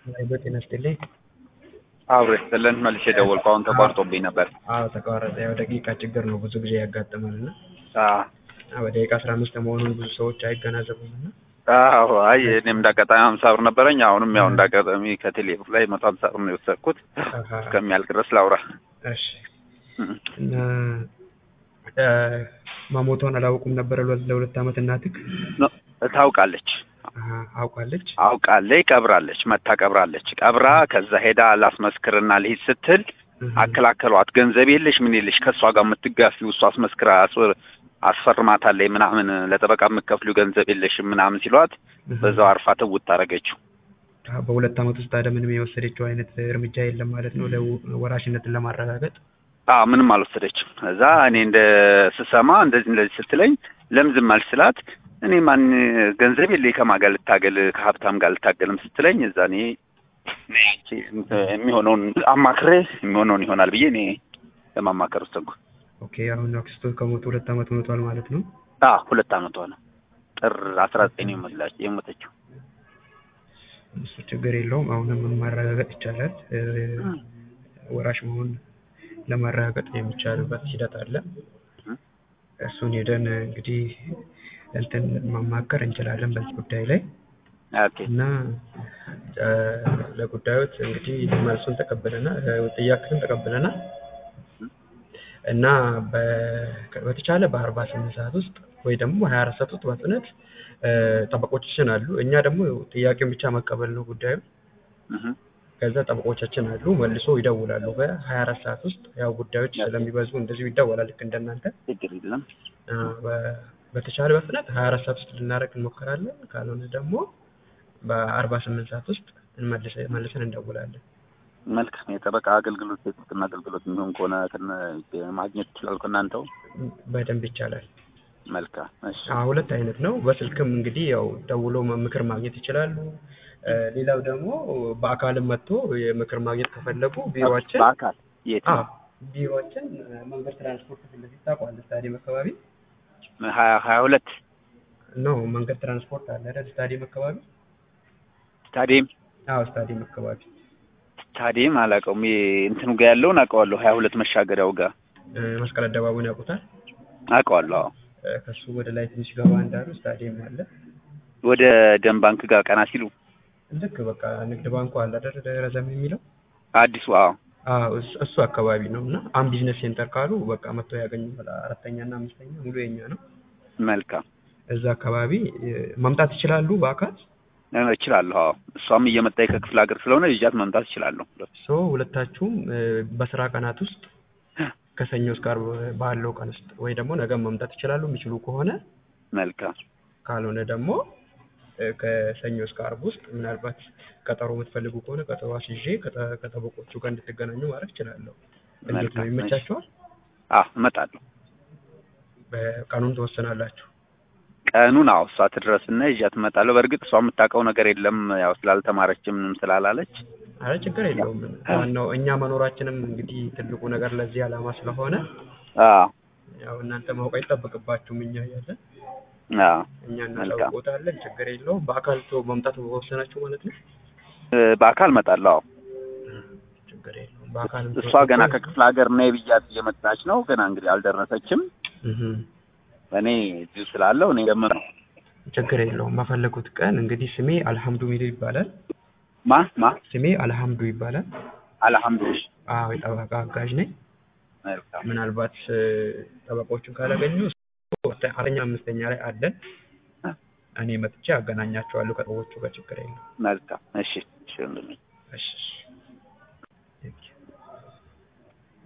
አይዞህ ጤና ይስጥልኝ። አብሮ ይስጥልን መልሼ ደወልኩ። አሁን ተቋርጦብኝ ነበር። አዎ ተቋረጠ። ያው ደቂቃ ችግር ነው ብዙ ጊዜ ያጋጥማል እና አዎ በደቂቃ አስራ አምስት መሆኑን ብዙ ሰዎች አይገናዘቡም እና አዎ አይ እኔም እንዳጋጣሚ ሀምሳ ብር ነበረኝ። አሁንም ያው እንዳጋጣሚ ከቴሌ ብር ላይ መቶ ሀምሳ ብር ነው የወሰድኩት። አሃ፣ እስከሚያልቅ ድረስ ላውራ። እሺ እና እ፣ መሞቷን አላወቁም ነበረ ለ- ለሁለት ዓመት እናትህ? ኖ፣ ታውቃለች አሃ፣ አውቃለች። አውቃለች፣ ቀብራለች፣ መታ ቀብራለች። ቀብራ ከዛ ሄዳ ላስመስክርና ልሂድ ስትል እህ፣ አከላከሏት። ገንዘብ የለሽ ምን የለሽ ከእሷ ጋር የምትጋፊው እሷ አስመስክራ አስወር አስፈርማታለች ምናምን ለጠበቃ የምትከፍሉ ገንዘብ የለሽም ምናምን ሲሏት እህ። በዛው አርፋ ትውት አደረገችው። አዎ፣ በሁለት ዓመት ውስጥ ታዲያ ምንም የወሰደችው አይነት እርምጃ የለም ማለት ነው ለ- ወራሽነትን ለማረጋገጥ? አዎ ምንም አልወሰደችም። እዛ እኔ እንደ ስሰማ እንደዚህ እንደዚህ ስትለኝ ለምን ዝም አልሽ ስላት እኔ ማን ገንዘብ የለኝ ከማን ጋር ልታገል ከሀብታም ጋር ልታገልም ስትለኝ እዛ እኔ እኔ ያቺ የሚሆነውን አማክሬ የሚሆነውን ይሆናል ብዬ እኔ ለማማከር ወሰንኩ። ኦኬ፣ አሁን አክስቶ ከሞቱ ሁለት ዓመት ሆኖቷል ማለት ነው። አዎ ሁለት ዓመቷ ነው። ጥር አስራ ዘጠኝ ነው የሞተችው። እሱ ችግር የለውም። አሁንም ማረጋገጥ ይቻላል። እ፣ ወራሽ መሆን ለማረጋገጥ የሚቻልበት ሂደት አለ። እሱን ሄደን እንግዲህ እንትን ማማከር እንችላለን በዚህ ጉዳይ ላይ ኦኬ እና እ፣ ለጉዳዮት እንግዲህ መልሱን ተቀብለናል፣ እ፣ ጥያቄውን ተቀብለናል እና በ- በተቻለ በአርባ ስምንት ሰዓት ውስጥ ወይ ደግሞ በሀያ አራት ሰዓት ውስጥ በፍጥነት እ፣ ጠበቆቻችን አሉ። እኛ ደግሞ ጥያቄውን ብቻ መቀበል ነው ጉዳዩ። እህ ከዛ ጠበቆቻችን አሉ መልሶ ይደውላሉ። በሀያ አራት ሰዓት ውስጥ ያው ጉዳዮች ስለሚበዙ እንደዚሁ ይደወላል ልክ እንደናንተ ችግር የለም። አ፣ በ- በተቻለ በፍጥነት ሀያ አራት ሰዓት ውስጥ ልናደርግ እንሞክራለን። ካልሆነ ደግሞ በአርባ ስምንት ሰዓት ውስጥ እንመልሰ- መልሰን እንደውላለን። መልካም የጠበቃ አገልግሎት የጥብቅና አገልግሎት የሚሆን ከሆነ ከነ- ማግኘት ይችላል ከእናንተው። በደንብ ይቻላል። መልካም እሺ አ፣ ሁለት አይነት ነው። በስልክም እንግዲህ ያው ደውሎ ምክር ማግኘት ይችላሉ። እ፣ ሌላው ደግሞ በአካልም መጥቶ የምክር ማግኘት ከፈለጉ ቢሮችን በአካል የት ነው? ቢሮችን መንገድ ትራንስፖርት ፊት ለፊት ታውቀዋለህ? ስታዲየም አካባቢ ሀያ ሀያ ሁለት ነው። መንገድ ትራንስፖርት አለ አይደል? ስታዲየም አካባቢ ስታዲየም አዎ፣ ስታዲየም አካባቢ ስታዲየም አላውቀውም። ይሄ እንትኑ ጋር ያለውን አውቀዋለሁ። ሀያ ሁለት መሻገሪያው ጋር እ፣ መስቀል አደባባዩን ያውቁታል? አውቀዋለሁ። አዎ እ፣ ከሱ ወደ ላይ ትንሽ ገባ እንዳሉ ስታዲየም አለ። ወደ ደም ባንክ ጋር ቀና ሲሉ ልክ በቃ ንግድ ባንኩ አለ አይደል? ረዘም የሚለው አዲሱ አዎ አዎ፣ እሱ- እሱ አካባቢ ነው። እና አም ቢዝነስ ሴንተር ካሉ በቃ መጥቶ ያገኙታል። አራተኛ እና አምስተኛ ሙሉ የኛ ነው። መልካም እዛ አካባቢ እ፣ መምጣት ይችላሉ በአካል እ፣ እችላለሁ። አዎ እሷም እየመጣች ከክፍለ ሀገር ስለሆነ ይዣት መምጣት እችላለሁ። ሶ ሁለታችሁም እ፣ በስራ ቀናት ውስጥ ከሰኞ እስከ ዓርብ ባለው ቀን ውስጥ ወይ ደግሞ ነገም መምጣት ይችላሉ የሚችሉ ከሆነ መልካም ካልሆነ ደግሞ እ፣ ከሰኞ እስከ ዓርብ ውስጥ ምናልባት ቀጠሮ የምትፈልጉ ከሆነ ቀጠሮ አስይዤ ከጠ- ከጠበቆቹ ጋር እንድትገናኙ ማድረግ እችላለሁ። እንዴት ነው መልካም፣ ይመቻችኋል? አዎ እመጣለሁ። በቀኑን ትወስናላችሁ። ቀኑን አዎ እሷ ትድረስና ይዣት እመጣለሁ። በእርግጥ እሷ የምታውቀው ነገር የለም ያው ስላልተማረችም ምንም ስላላለች አረ ችግር የለውም። ዋናው እኛ መኖራችንም እንግዲህ ትልቁ ነገር ለዚህ ዓላማ ስለሆነ አዎ ያው እናንተ ማወቅ አይጠበቅባችሁም። እኛ እያለን አዎ እኛ መልካም። እናሳውቆታለን። ችግር የለውም። በአካል ቶ መምጣት ወሰናችሁ ማለት ነው። እ፣ በአካል እመጣለሁ። አዎ ችግር የለውም። በአካል እሷ ገና ከክፍለ ሀገር ነይ ብያት እየመጣች ነው። ገና እንግዲህ አልደረሰችም። እኔ እዚሁ ስላለው እኔ ደምር ነው ችግር የለውም። በፈለጉት ቀን እንግዲህ ስሜ አልሐምዱ ሚል ይባላል። ማ ማ ስሜ አልሐምዱ ይባላል። አልሐምዱሊላህ አዎ የጠበቃ አጋዥ ነኝ። መልካም ምናልባት እ፣ ጠበቆቹን ካላገኙ አራተኛ አምስተኛ ላይ አለን። እኔ መጥቼ አገናኛቸዋለሁ ከጠበቆቹ ጋር ችግር የለውም። መልካም እሺ እሺ ወንድሜ እሺ እሺ።